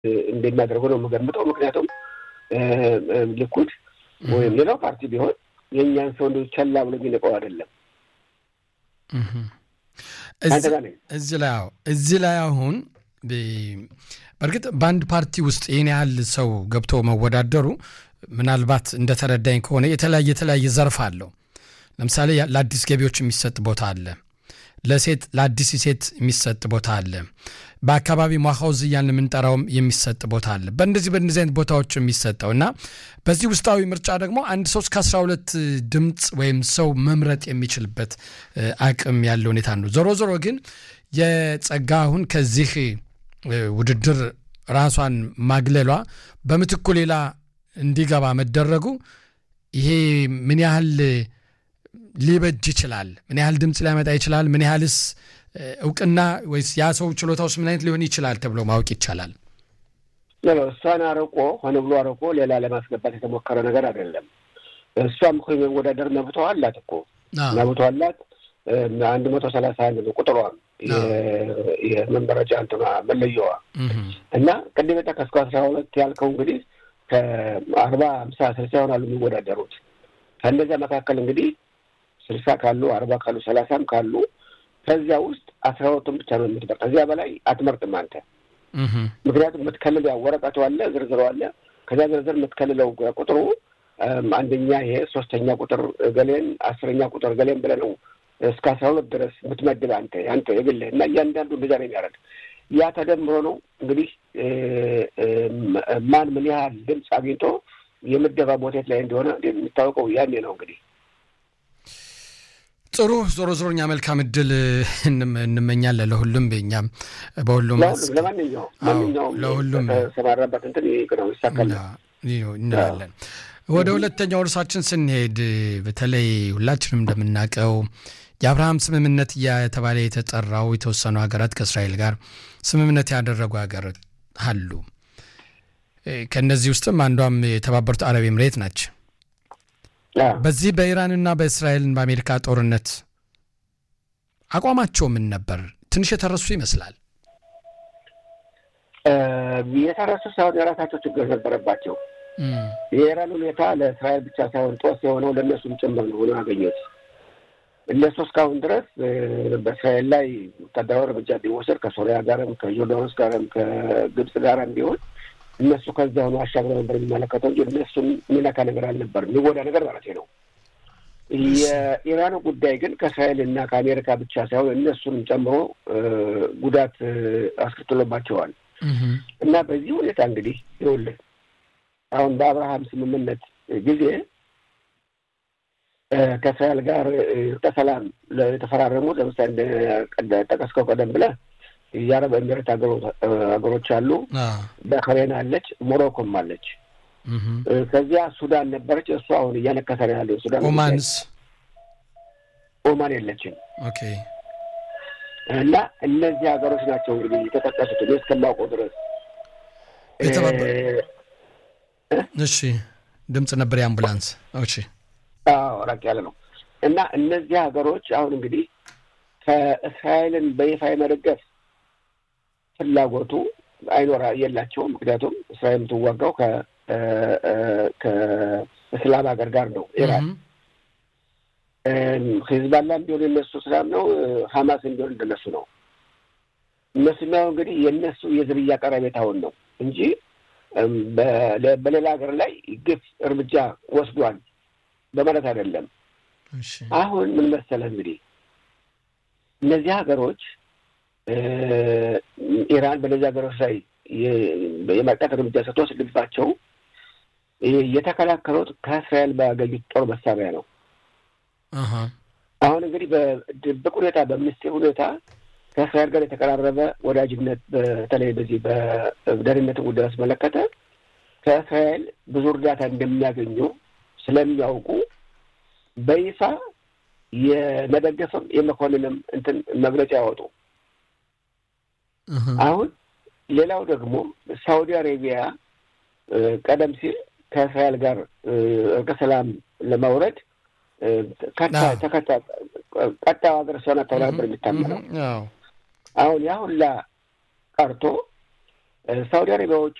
እንደሚያደርጉ ነው የምገምጠው። ምክንያቱም ልኩድ ወይም ሌላው ፓርቲ ቢሆን የእኛን ሰው እንደ ቸላ ብሎ የሚንቀው አይደለም። እዚህ ላይ እዚህ ላይ አሁን በእርግጥ በአንድ ፓርቲ ውስጥ ይህን ያህል ሰው ገብቶ መወዳደሩ ምናልባት እንደተረዳኝ ከሆነ የተለያየ የተለያየ ዘርፍ አለው። ለምሳሌ ለአዲስ ገቢዎች የሚሰጥ ቦታ አለ። ለሴት ለአዲስ ሴት የሚሰጥ ቦታ አለ። በአካባቢ ሟኻውዝ እያልን የምንጠራውም የሚሰጥ ቦታ አለ። በእንደዚህ በእንደዚህ አይነት ቦታዎች የሚሰጠው እና በዚህ ውስጣዊ ምርጫ ደግሞ አንድ ሰው እስከ አስራ ሁለት ድምፅ ወይም ሰው መምረጥ የሚችልበት አቅም ያለ ሁኔታ ነው። ዞሮ ዞሮ ግን የጸጋ አሁን ከዚህ ውድድር ራሷን ማግለሏ በምትኩ ሌላ እንዲገባ መደረጉ ይሄ ምን ያህል ሊበጅ ይችላል? ምን ያህል ድምፅ ሊያመጣ ይችላል? ምን ያህልስ እውቅና ወይስ ያ ሰው ችሎታውስ ምን አይነት ሊሆን ይችላል ተብሎ ማወቅ ይቻላል? እሷን አርቆ ሆነ ብሎ አርቆ ሌላ ለማስገባት የተሞከረ ነገር አይደለም። እሷም እኮ የመወዳደር መብቷ አላት እኮ መብቷ አላት። አንድ መቶ ሰላሳ አንድ ነው ቁጥሯም የመመረጫ እንትኗ መለየዋ እና ቅድም የጠቀስከው አስራ ሁለት ያልከው እንግዲህ ከአርባ አምሳ ስልሳ ይሆናሉ የሚወዳደሩት ከእነዚያ መካከል እንግዲህ ስልሳ ካሉ አርባ ካሉ ሰላሳም ካሉ ከዚያ ውስጥ አስራ ሁለቱን ብቻ ነው የምትመርጥ። ከዚያ በላይ አትመርጥም አንተ። ምክንያቱም የምትከልል ያው ወረቀቱ አለ፣ ዝርዝሩ አለ። ከዚያ ዝርዝር የምትከልለው ቁጥሩ አንደኛ ይሄ ሶስተኛ ቁጥር ገሌን አስረኛ ቁጥር ገሌን ብለህ ነው እስከ አስራ ሁለት ድረስ የምትመድብ አንተ አንተ የግልህ እና እያንዳንዱ እንደዛ ነው የሚያደርግ። ያ ተደምሮ ነው እንግዲህ ማን ምን ያህል ድምፅ አግኝቶ የምደባ ቦቴት ላይ እንደሆነ የሚታወቀው ያኔ ነው እንግዲህ ጥሩ ዞሮ ዞሮ እኛ መልካም እድል እንመኛለን ለሁሉም እኛም በሁሉም ለማንኛውም ማንኛውም ለሁሉም ተሰማራበት እንትን ነው ይሳካል እንላለን። ወደ ሁለተኛው እርሳችን ስንሄድ በተለይ ሁላችንም እንደምናውቀው የአብርሃም ስምምነት እየተባለ የተጠራው የተወሰኑ ሀገራት ከእስራኤል ጋር ስምምነት ያደረጉ ሀገራት አሉ። ከእነዚህ ውስጥም አንዷም የተባበሩት አረብ ኤምሬት ናቸው። በዚህ በኢራንና በእስራኤልን በአሜሪካ ጦርነት አቋማቸው ምን ነበር? ትንሽ የተረሱ ይመስላል። የተረሱ ሳይሆን የራሳቸው ችግር ነበረባቸው። የኢራን ሁኔታ ለእስራኤል ብቻ ሳይሆን ጦስ የሆነው ለእነሱም ጭምር ነው ሆኖ ያገኙት። እነሱ እስካሁን ድረስ በእስራኤል ላይ ወታደራዊ እርምጃ ቢወሰድ ከሶሪያ ጋርም ከዮርዳኖስ ጋርም ከግብፅ ጋርም ቢሆን እነሱ ከዚያ ሆኖ አሻግረው ነበር የሚመለከተው እንጂ እነሱን የሚነካ ነገር አልነበር፣ የሚጎዳ ነገር ማለት ነው። የኢራኑ ጉዳይ ግን ከእስራኤል እና ከአሜሪካ ብቻ ሳይሆን እነሱንም ጨምሮ ጉዳት አስከትሎባቸዋል እና በዚህ ሁኔታ እንግዲህ ይኸውልህ አሁን በአብርሃም ስምምነት ጊዜ ከእስራኤል ጋር ከሰላም የተፈራረሙት ለምሳሌ ጠቀስከው ቀደም ብለህ የአረብ ኤሚሬት ሀገሮች አሉ፣ ባህሬን አለች፣ ሞሮኮም አለች። ከዚያ ሱዳን ነበረች። እሱ አሁን እያነከሰ ነው ያለው ሱዳን። ኦማንስ ኦማን የለችም። ኦኬ። እና እነዚህ ሀገሮች ናቸው እንግዲህ የተጠቀሱት እኔ እስከማውቀው ድረስ። እሺ፣ ድምፅ ነበር የአምቡላንስ። እሺ፣ አዎ፣ ራቅ ያለ ነው። እና እነዚህ ሀገሮች አሁን እንግዲህ ከእስራኤልን በይፋ የመደገፍ ፍላጎቱ አይኖራ የላቸውም። ምክንያቱም እስራኤል የምትዋጋው ከእስላም ሀገር ጋር ነው። ኢራን ሂዝባላም ቢሆን የነሱ እስላም ነው፣ ሀማስም ቢሆን እንደነሱ ነው። እነሱ የሚያው እንግዲህ የእነሱ የዝርያ ቀረቤታውን ነው እንጂ በሌላ ሀገር ላይ ግፍ እርምጃ ወስዷል በማለት አይደለም። አሁን ምን መሰለህ እንግዲህ እነዚህ ሀገሮች ኢራን በእነዚህ ሀገሮች ላይ የማጥቃት እርምጃ ስትወስድባቸው የተከላከሉት ከእስራኤል ባገኙት ጦር መሳሪያ ነው። አሁን እንግዲህ በድብቅ ሁኔታ በምስጢር ሁኔታ ከእስራኤል ጋር የተቀራረበ ወዳጅነት በተለይ በዚህ በደህንነትን ጉዳይ አስመለከተ ከእስራኤል ብዙ እርዳታ እንደሚያገኙ ስለሚያውቁ በይፋ የመደገፍም የመኮንንም እንትን መግለጫ ያወጡ። አሁን ሌላው ደግሞ ሳውዲ አሬቢያ ቀደም ሲል ከእስራኤል ጋር እርቀ ሰላም ለማውረድ ቀጣዩ ሀገር እሷ ናት ተብላ ነበር የሚታመነው። አሁን ያ ሁላ ቀርቶ ሳውዲ አረቢያዎቹ